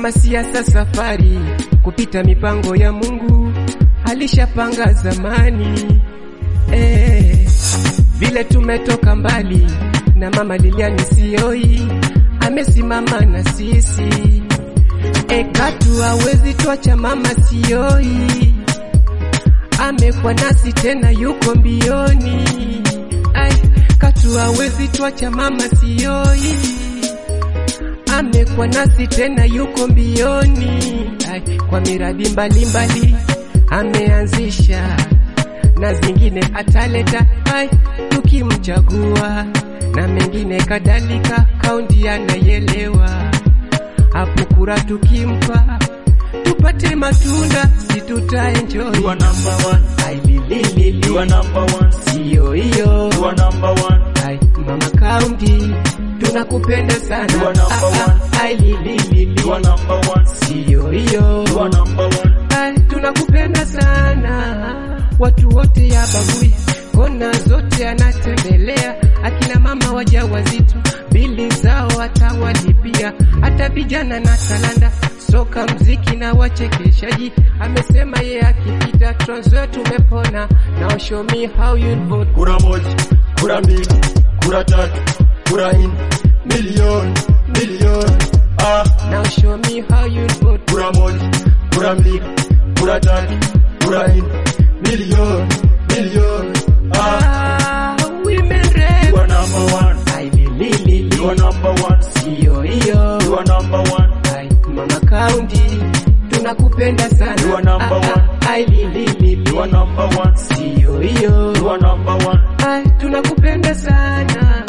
kama siasa safari kupita mipango ya Mungu alishapanga zamani eh, vile tumetoka mbali na mama Lilian Sioi amesimama na sisi e, katu hawezi tuacha mama Sioi amekuwa nasi tena yuko mbioni ai, katu hawezi tuacha mama Sioi amekuwa nasi tena yuko mbioni ai, kwa miradi mbalimbali ameanzisha na zingine ataleta ai, tukimchagua na mengine kadhalika, kaunti anayelewa hapo kura tukimpa tupate matunda, si tutaenjoy. You are number one. Ai, lililili. You are number one. Siyo hiyo You are number one. ai, mama kaunti tunakupenda sana You are number Ah, ah, ai, lililili. You are number one. Siyo hiyo You are number one. Ai, tunakupenda sana, watu wote ya bagui, kona zote anatembelea, akina mama wajawazito bili zao atawalipia, hata vijana na talanda, soka, mziki na wachekeshaji. Amesema ye akipita Trans Nzoia tumepona. Now show me how you vote. Kura moja, kura mbili, kura tatu, kura nne, milioni, milioni. Ah, Now show me how you vote. kura moja, kura mbili, kura tatu, kura nne, milioni, milioni. Ah, Ah, women rep. you are number one. Ai, lililili. You are number one. Siyo hiyo You are number one. Ai, mama kaunti tunakupenda sana. You are number Ah, one. ah, ai, lililili. You are number one. Siyo hiyo You are number one. Ai, tunakupenda sana.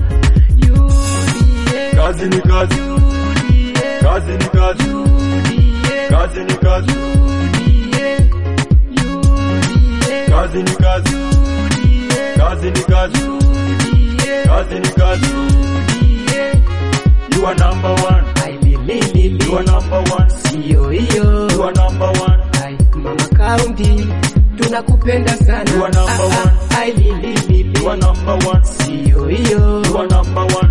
UDA, Kazi ni kazi, UDA, kazi ni kazi, UDA, kazi ni kazi, UDA, UDA, kazi ni kazi, UDA, kazi ni kazi, UDA, kazi ni kazi. UDA. You are number one. Ai, lililili. You are number one. Siyo hiyo You are number one. Ai, mama kaunti tunakupenda sana. You are number Ah, ah, one. ai, lililili. You are number one. Siyo hiyo You are number one.